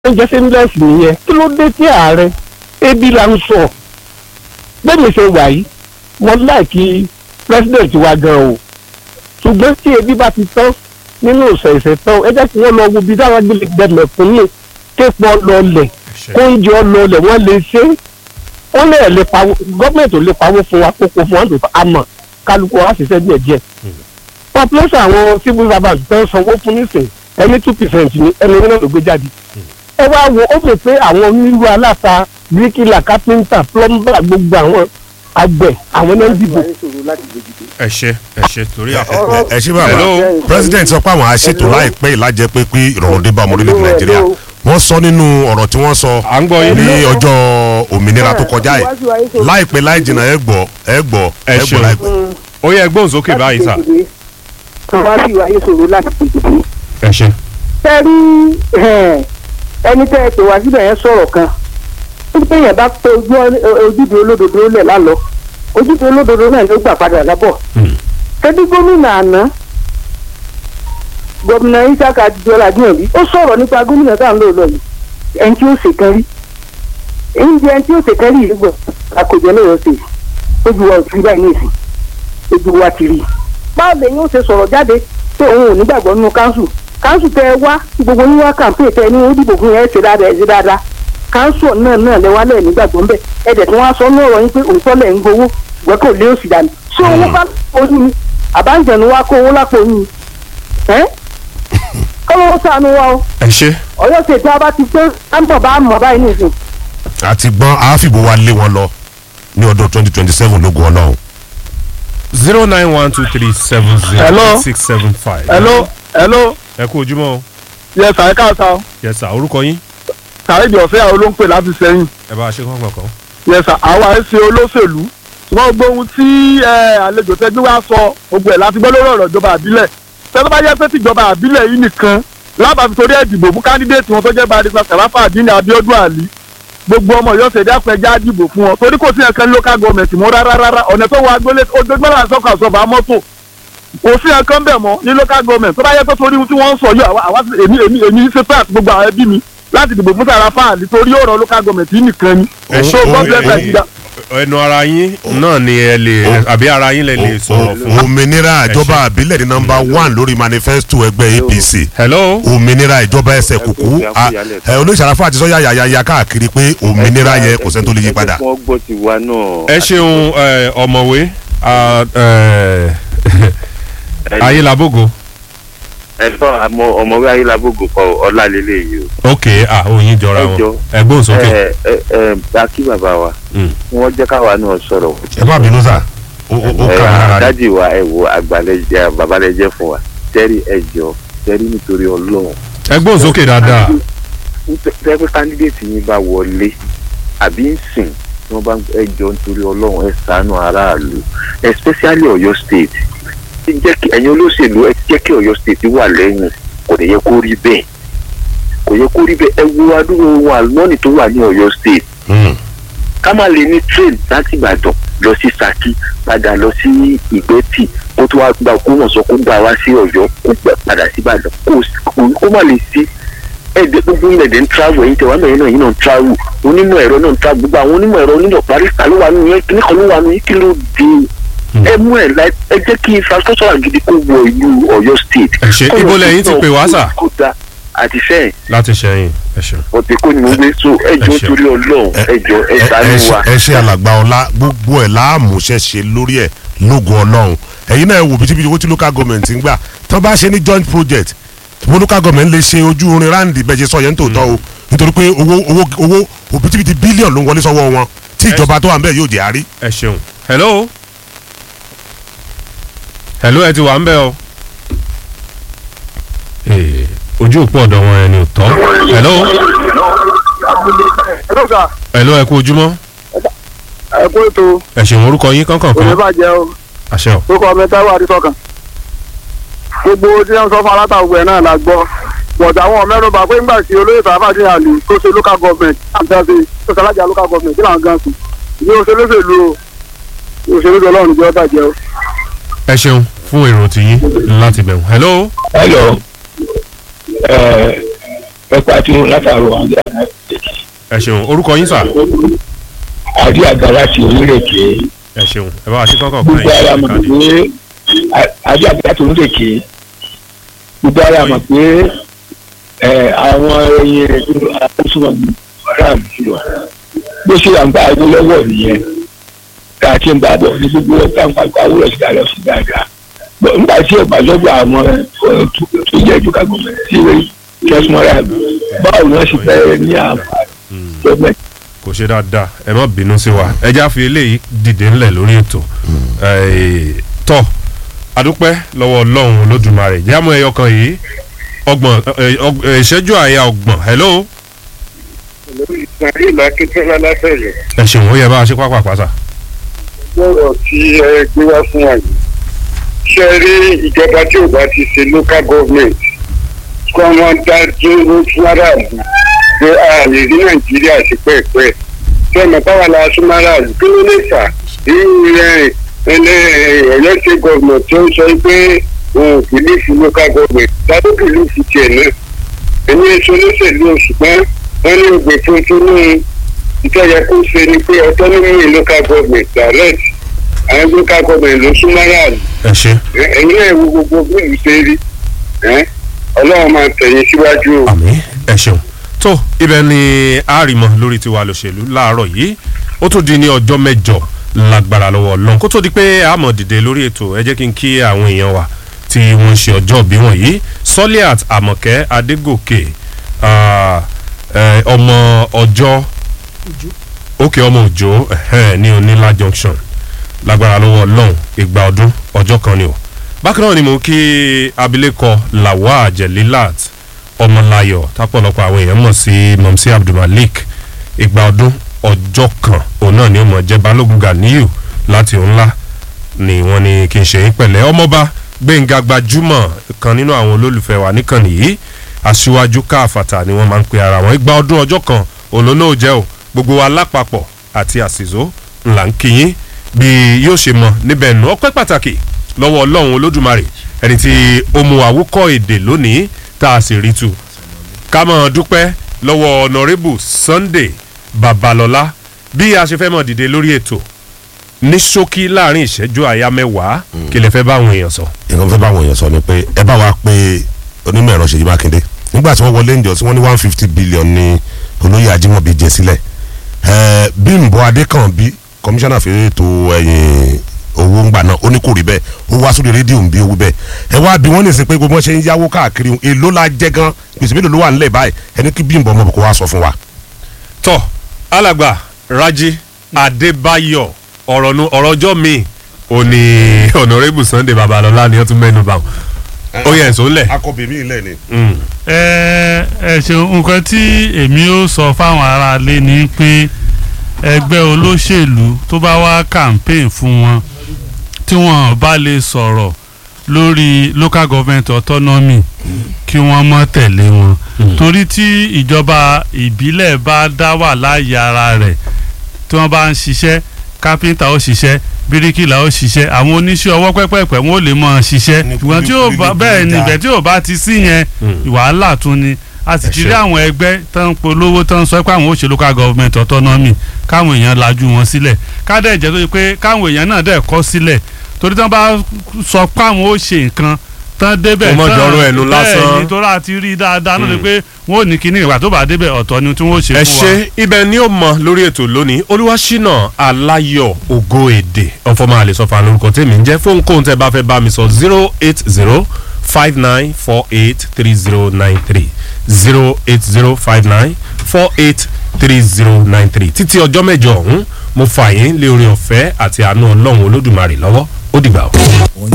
oúnjẹ seamless nìyẹn kí ló dé tí ààrẹ ebi là ń sọ bẹ́ẹ̀ mi ṣe wà yìí mo láìkí president wa gan o ṣùgbọ́n tí ebi bá ti tán nínú ìṣẹ̀ṣẹ̀ tán ẹ jẹ́ kí wọ́n lọ wo ibi táwọn gbélé gbẹmẹ̀ fún yín kéèpọ̀ lọlẹ̀ oúnjẹ ọlọlẹ̀ wọ́n lè ṣe wọ́n lè lè pawó gọ́ọ̀mẹ̀ntì ò lè pawó fún wa kókó fún wa nítorí àmọ́ kálukú wa ṣiṣẹ́ díẹ̀ díẹ̀ population àwọn civil servants tó ń sanwó fún nísìn ẹni two percent ni ẹni náà ló gbé jáde ẹ wá wo ó fi pé àwọn onírú aláta bíríkìlà kápẹ́ńtà plumber gbogbo àwọn àgbẹ̀ àwọn náà ń dìbò. ẹ ṣe ẹ ṣe torí àkókò. ẹ ṣé bàbá Hello. president sọ pé àwọn aṣètò láìpẹ́ ìlàjẹ pé pé ìrọ̀rùn dé bá ọmọ orílẹ̀-èdè nàìjíríà wọ́n sọ nínú ọ̀rọ̀ tí wọ́n sọ à ń gbọ́ yín. ní ọjọ́ òmìnira tó kọjá yìí láìpẹ́ láì jìnnà ẹ gbọ́ ẹ gbọ́ Ẹ ẹ gbọ́ ṣeun. láìpẹ́. ó yẹ ẹgbọ́n sókè báyìí sà. kan wá sí ìwáyé ṣòro láti tètè. ẹ ṣe. tẹ́ rí ẹni tẹ́ ẹ pè wá síbẹ̀ yẹn sọ̀rọ̀ kan ó ní bẹ́yẹn bá pé ojú ọ- ojúde olódodo lẹ̀ lálọ́ ojúde olódodo náà ló gbà padà lábọ̀. tẹ́bí gómìnà àná gómìnà isaka adijọ́lá adéyànbí ó sọ̀rọ̀ nípa gómìnà tá à ń lò lọ yìí ẹni tí ó ṣèkan rí èyí jẹ́ ẹni tí ó ṣèkan rí yìí gbọ́ àkójọ lóyọ̀ sí ojú wa ò ti rí báyìí ní ìsìn ojú wa ti rí i báwo lèyìn ó ṣe sọ̀rọ̀ jáde pé òun ò nígbàgbọ́ nínú káńsù káńsù tẹ ẹ wá tí gbogbo yín wá kàǹpé tẹ ẹ ní ó dìbò fún yẹn ẹ ṣe dáadáa ẹ ṣe dáadáa káńsù náà náà lẹ wá lẹ́ẹ̀ nígbàgbọ́ ńbẹ ẹ dẹ̀ tí wọ́n á sọ ní ọ̀rọ̀ yín pé òótọ́ lẹ̀ ń gbowó ṣùgbọ́n kò lé òsì dànù ṣé owó bá ojú ni àbájẹ̀nu wá kó owó lápò yín ẹ́ kọ́lọ́wọ́ sànù wa o ẹ ṣe. ọ̀yọ́ ṣètò abá ti pé àǹbọ̀ bá mọ̀ báyìí nìsín àti gbọ́n àáfìbò wa lé wọn lọ ní ọdún twenty twenty seven lógo ọlọ́run. zero nine one two three seven zero Hello. six seven five. hello hello ẹ kú ojúmọ́ o. yẹ sàrẹ́ káàsà yẹ sà orúkọ yín. sàrẹ́jì ọ̀fẹ́ àwọn olóńpẹ̀ láti sẹ́yìn ẹ bá a ṣe kọ́kọ́ kan. yẹ sà àwa ẹ̀ ṣe olóṣèlú ṣùgbọ́n gbogbo ohun tí ẹ, àlejò tẹ́gbẹ́ wá sọ gbogbo ẹ̀ láti gbọ́ lórí ọ̀rọ̀ ìjọba àbílẹ̀ tẹ́lẹ̀ bá yẹ pé tìjọba àbílẹ̀ yìí nìkan lábàá torí ẹ̀ dìbò fún kándídéètì wọn tó jẹ́ barista sàràfà àdínní abiodun ali gbogbo ọmọ yóò ṣẹ̀dá pẹ̀já dìbò fún wọn torí kò sí ẹ̀kan local government mọ́ rárá rárá ọ̀nà tó wọ agbélé ojoojúmọ́ là ń sọ́kọ̀ àsọ̀bà mọ́tò kò sí ẹ̀kan bẹ̀ mọ́ ní local government tó bá yẹ pé torí ohun tí wọ́n ń sọ yìí àwa àwa sì- èmi èmi èmi ṣe pé àti gbogbo àwọn ẹbí mi láti dìbò fún sàràfà àdí torí ọ̀rọ̀ local government yìí nìkan ni ẹ so ṣe God bless Nigeria. ẹnu ara yín náà ni ẹ lè àbí ara yín lè lè sọ̀rọ̀ fún. òmìnira ìjọba àbílẹ̀ ní nọmba one lórí manifesto ẹgbẹ́ apc hello. òmìnira ìjọba ẹsẹ̀ kùkú olóṣàlàfà àti sọ́yà yàyàyà káàkiri pé òmìnira yẹ kò sẹ́ni tó lè yí padà. wọ́n gbọ́ ti wa náà. ẹ ṣeun ẹ, ọ̀mọ̀wé a, ẹ, ayélabogo ẹ sọ àmọ ọmọwé ayélujábògùn kọ ọlálélẹ yìí o. ok ah oyin jọra Ẹ wọn jọ. ẹgbọn sókè. ẹ ẹ ẹ bá kí bàbá wa Mm. wọ́n jẹ́ káwa náà sọ̀rọ̀. ẹ má bínú sà ó ó ó ẹ kà á rárá. dádì wa ẹ wo àgbàlẹjẹ babalẹjẹ fún wa tẹrí ẹ jọ tẹrí nítorí Ọlọ́run. ẹgbọn sókè dáadáa. tẹ́pẹ́ kándídéètì yín bá wọlé àbí ń sìn tí wọ́n bá ẹ jọ nítorí Ọlọ́run ẹ ṣàánú aráàlú especially Ọ̀yọ́ state ẹ jẹ́ kí ẹ̀yin olóṣèlú ẹ jẹ́ kí Ọ̀yọ́ state wà lẹ́yìn kò lè yẹ kó rí bẹ́ẹ̀ kò yẹ kó rí bẹ́ẹ̀ ẹ wo adúgbò ohun àlùmọ́ọ́nì tó wà ní Ọ̀yọ́ state Mm. ká má lè ní train láti Ìbàdàn lọ sí Ṣakí padà lọ sí Ìgbẹ́tì kó tó wá gba Ògbómọ̀ṣọ́ kó gbà wá sí Ọ̀yọ́ kó gbà padà sí Ìbàdàn kó kó- kó má lè sí ẹ̀ẹ́dẹ́ gbogbo ilẹ̀ dẹ̀ ń travel ẹ̀yin tẹ̀wá mẹ́rin náà yìí náà ń travel onímọ̀ ẹ̀rọ náà ń travel gbogbo àwọn onímọ̀ ẹ̀rọ onímọ̀ barista ló wà nínú yẹn kíní kan ló wà nínú yẹn kí ló dé ẹ mú ẹ láì ẹ jẹ́ kí infrastructure gidi kó wọ ìlú Ọ̀yọ́ state. Ẹ ṣé, ibo lẹ̀yin ti pè wá sà? kó da àti sẹ́yìn láti ṣẹyìn ẹ ṣeun. ọ̀tẹ̀ kó ni mo gbé so ẹjọ́ Ẹ ṣé. torí Ọlọ́run ẹjọ́ ẹ ẹ ṣàánú ṣe- wa. ẹ ṣe alàgbà ọlá gbogbo ẹ láàmúṣẹ ṣe lórí ẹ lógo Ọlọ́run ẹ̀yin náà wò bíi owó tí local government ń gbà tí wọ́n bá ṣe ní joint project wo local government lè ṣe ojú orin ráǹdì bẹ́ẹ̀ ṣe sọ yẹn tó tọ́ o nítorí pé owó owó owó òbítíbitì bílíọ̀nù ló ń wọlé sọ́wọ́ wọn tí ìjọba tó wà ń bẹ̀ yóò jẹ́ àárí. ẹ ṣeun. hello. hello ẹ ti wà ń bẹ o. Ee, ojú òpó ọ̀dọ̀ wọn ẹni ò tọ́. hello. hello sir hello ẹ kú ojúmọ́. ẹ kú ètò ẹ ṣeun orúkọ yín kankan kan. bàjẹ́ o àṣẹ o. orúkọ mi táwọn àdìsọ́kàn gbogbo tí wọ́n sọ fún alátàwọ̀ ẹ̀ náà la gbọ́ bọ̀dà àwọn mẹ́rùnbà pé ńgbà tí olóyè tàbádé àlè tó ṣe local government àti àti tó ṣe alájà local government kí làwọn gan sùn ní òṣèlú òṣèlú o òṣèlú ọlọ́run jẹ́ bàjẹ́ o. ẹ ṣeun fún èrò tiyín láti bẹ̀rù. hello. hello ẹ ẹ̀kọ́ àti irun látàrọ̀ àwọn ẹ ṣeun orúkọ yín sà àdí àgbà láti onírèké ẹ ṣeun ẹ bá wa ṣe kọ́kọ́ kan gbogbo ara yín mọ̀ káàdì. pé àdí àgbà láti onírèké gbogbo ara mọ̀ pé ẹ, àwọn ẹyin rẹ̀ tó àkóso ọ̀rá mi jùlọ bó ṣe à ń gbà ẹni lọ́wọ́ nìyẹn tá a ti ń bá bọ̀ ní gbogbo ọ̀tá ń pàpà wúlọ̀ sí dáadáa sí dáadáa Bọ̀ nígbà tí ọ̀gbà lọ́dọ̀ àwọn ẹ, tó tó jẹ́ ìjọba gómìnà tí wọ́n kẹ́sìmọ́ra báwo ni wọ́n ṣe fẹ́ ní àǹfààní gọ́ọ̀mẹ̀ntì kò ṣe dáadáa ẹ má bínú sí wa ẹ já fi eléyìí dìde ńlẹ̀ lórí ètò Eh, tọ́ adúpẹ́ lọ́wọ́ ọlọ́run olódùmarè jámọ́ ẹyọ kan yìí ọgbọ̀n eh, ọg- eh, ìṣẹ́jú àyà ọgbọ̀n hello Ismail Akíntọ́lá látẹ̀lẹ̀ ẹ ṣeun ó yẹ bá a ṣe pápá pàṣà. lọ́rọ̀ tí ẹ gbé wá fún wa yìí. Ṣé ẹ rí ìjọba tí ò bá ti ṣe local government kí wọ́n dá dúró fún aráàlú pé a lè rí Nàìjíríà sí pẹ́ẹ́pẹ́. Sọ́nà báwa la súnmọ́ aráàlú kí ló lè fà irú rẹ̀ ẹlẹ́ Ọ̀yọ́ state government tó ń sọ pé òun ò bìlífù local government tàbí bìlífù tiẹ̀ náà. Èmi èso olóṣèlú ṣùgbọ́n wọ́n ní ògbè tuntun ní ìtọ́ yẹ kó ṣe ni pé autonomy local government direct àwọn local government ló súnmọ́ yàrá ẹ ṣe ẹ̀yin náà wo gbogbo bíìlù ṣe rí ẹ́ ọlọ́run máa tẹ̀yìn síwájú o. àmì ẹ ṣeun tó ibẹ̀ ni àrìmọ lórí tiwa lòṣèlú láàárọ̀ yìí ó tún di ní ọjọ́ mẹ́jọ lágbára lọ́wọ́ ọlọ́run kó tó di pé àmọ̀ dìde lórí ètò ẹ jẹ́ kí n kí àwọn èèyàn wa tí wọ́n ń ṣe ọjọ́ bí wọ̀nyí soliat amọ̀kẹ́ adégòkè ah, eh, ọmọ ọjọ́ òkè ọmọ òjò ẹ̀hẹ́n, ní onílà junction lágbára lọ́wọ́ ọlọ́run ìgbà ọdún ọjọ́ kan ni o bákan náà ni mo kí abilékọ lawal jelilat ọmọláyọ̀ tápọ̀lọpọ̀ àwọn èèyàn mọ̀ sí mọ̀mísí abdulmalik ìgbà ọdún ọjọ́ kan òun náà ni ó mọ̀ jẹ́ balógun ganiyu láti ńlá ni wọ́n ní kí n ṣe é pẹ̀lẹ́ ọmọba gbẹ̀ngà gbajúmọ̀ kan nínú àwọn olólùfẹ́ wa níkànnì yìí aṣíwájú káfàtà ni wọ́n máa ń pe ara wọn ìgbà ọdún ọjọ́ kan òun ló náà jẹ́ o gbogbo wa lápapọ̀ àti àsìzó ńlá ń kíyín bí yóò ṣe mọ níbẹ̀ nù ọpẹ́ pàtàkì lọ́wọ́ ọlọ́run olódùmarè ẹni tí ó mú àwòkọ́ èdè lónìí tá a sì rí tu ká mọ̀ dúpẹ́ lọ́wọ́ ọ̀nàrẹ́bù sunday babalọ́lá bí a ṣe fẹ́ mọ̀ dìde lórí ètò ní ṣókí láàrin ìṣẹ́jú àyá mẹ́wàá kí lè fẹ́ bá àwọn èèyàn sọ. nǹkan fẹ́ bá àwọn èèyàn sọ ni pé ẹ bá wa pé onímọ̀ ẹ̀rọ ṣèyí mákindé nígbà tí wọ́n wọlé ǹjọ́ tí wọ́n ní one fifty billion ní olóyè ajímọ̀bí jẹ sílẹ̀ ẹ̀ẹ́ bímbọ adékànbí kọmíṣánná fèrè ètò ẹ̀yìn owó ńgbà náà ó ní kò rí bẹ́ẹ̀ ó wá sórí rédíò ń bí owó bẹ́ẹ̀ ẹ wá bí wọ́n ní sìn pé gbogbo wọn ṣe ń yáwó káàkiri èló la jẹ́ gan gbèsè mélòó ló wà nílẹ̀ báyìí ẹni kí bímbọ ọmọ kò wá sọ fún wa. tọ́ alàgbà raji adébáyọ̀ ọ̀rọ̀ nu ọ̀rọ̀ ọjọ́ mi ò ní ọ̀nàrẹ́bù sunday babalọ́lá ni wọ́n tún mẹ́nu bá wọn. ó yẹ ẹ̀sọ́ ńlẹ̀. akọbẹ mi ilẹ̀ ni. Mm. ẹ ẹ ṣeun nǹkan tí èmi ó sọ fáwọn aráalé ni pé ẹgbẹ́ olóṣèlú tó bá wá campaign fún wọn tí wọn bá lè sọ̀rọ̀ lórí local government autonomy kí wọ́n mọ́ tẹ̀lé wọn torí tí ìjọba ìbílẹ̀ bá dá wà láàyè ara rẹ̀ tí wọ́n bá ń ṣiṣẹ́ kápẹ́ńtà ó ṣiṣẹ́ bíríkìlà ó ṣiṣẹ́ àwọn oníṣẹ́ ọwọ́ pẹ́pẹ́pẹ́ wọn ò lè mọ̀ ṣiṣẹ́ Ní ìwọ̀n tí ò bá kúlíkúlí bẹ́ẹ̀ ni dá. ibẹ̀ tí ò bá ti sí yẹn wàhálà tún ni a sì Ẹ ti ṣé. rí àwọn ẹgbẹ́ tó ń polówó tó ń sọ pé àwọn ò ṣe local government autonomy káwọn èèyàn lajú wọn sílẹ̀ kádẹ́ ìjẹ́ tó ṣe pé káwọn èèyàn náà dẹ̀ kọ́ sílẹ̀ torí tí wọ́n bá sọ pé àwọn ò ṣe nǹkan tán débẹ̀ Kó mọ́ tán- jọrọ ẹnu lásán. bẹ́ẹ̀ ni torí a ti rí i dáadáa náà ni pé wọ́n ò ní kíní ìgbà tó bá débẹ̀ ọ̀tọ̀ ni tí wọ́n ó ṣe ẹ fún wa. ṣe ibẹ̀ ni ó mọ lórí ètò lónìí olúwaṣínà aláyọ̀ ògo èdè ọ̀fọ̀mọ́ àlesọ̀fà lórúkọ tèmi ń jẹ́ fóun kóun tẹ́ bá fẹ́ bá mi sọ zero eight zero five nine four eight three zero nine three zero eight zero five nine four eight three zero nine three títí ọjọ́ mẹ́jọ ọ̀hún mo fà yín lé orin ọ̀fẹ́ àti àánú ọlọ́run olódùmarè lọ́wọ́ ó dìgbà o.